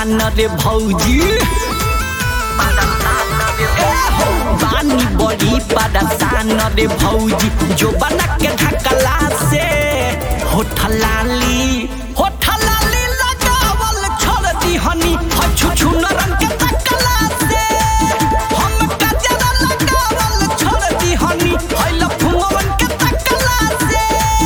परेशान रे भौजी बानी बड़ी परेशान रे भौजी जो बना के ढकला से होठलाली होठलाली लगावल छोड़ दी हनी हछु छु नरम के तकला से हम गजरा लगावल छोड़ दी हनी हइल फुंगवन के तकला से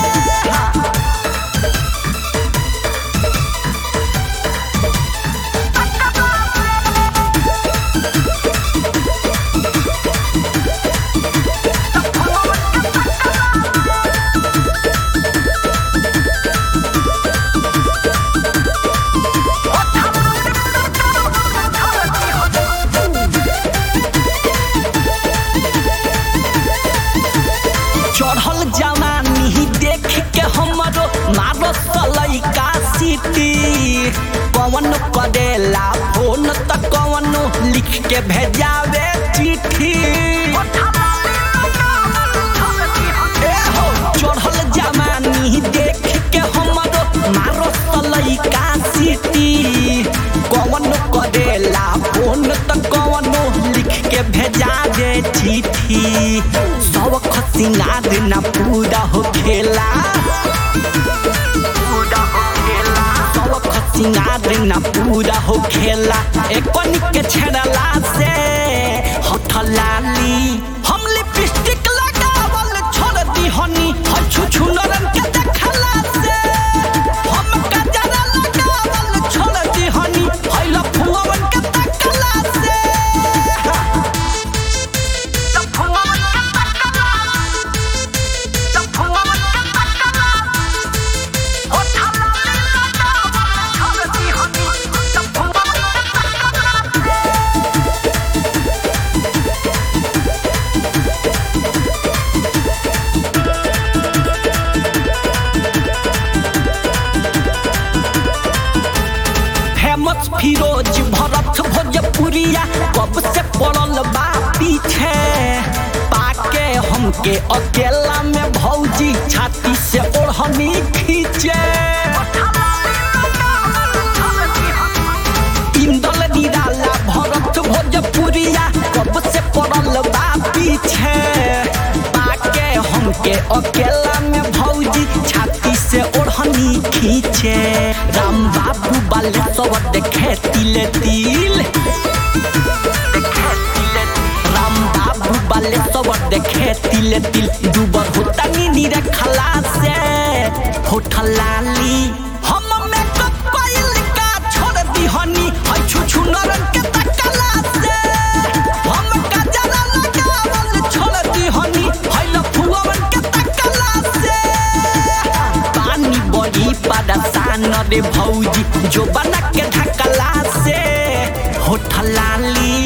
चढ़ल जवानी देख के हमरो मारो सलैका सीटी पवन करेला फोन त कवनो लिख के भेजावे चिट्ठी ए हो, चढ़ल जवानी देख के हमरो मारो सलैका सीटी कवन करेला फोन त कवनो लिख के भेजावे चिट्ठी सब खसिंगार ना पूरा हो खेला सब खसिंगार ना पूरा हो खेला एक के छेड़ला से हथलाली हम लिपस्टिक लगावल छोड़ दी हनी हछु छु नरम के देखला से हम गजरा लगावल छोड़ दी हनी हइला फुवन के तकला से फेमस फिरोज भरत भोजपुरिया कब से पड़ल बा पीछे पाके हमके अकेला में भौजी छाती से ओढ़नी खींचे इंदल निराला भरत भोजपुरिया कब से पड़ल बा पीछे पाके हमके अकेला में भौजी छाती से ओढ़नी खींचे राम बाबू बाले सब देखे तिले तिल राम बाबू बाले सब देखे तिले तिल दुबर होता नी रखला से होठलाली हम मेकअप कइल का छोड़ दी हनी हछु छु नरम के तकला से हम गजरा लगावल छोड़ दी हनी हइल फुवन के तकला से पानी बड़ी परेशान रे भौजी जो बना के ढकला से होठलाली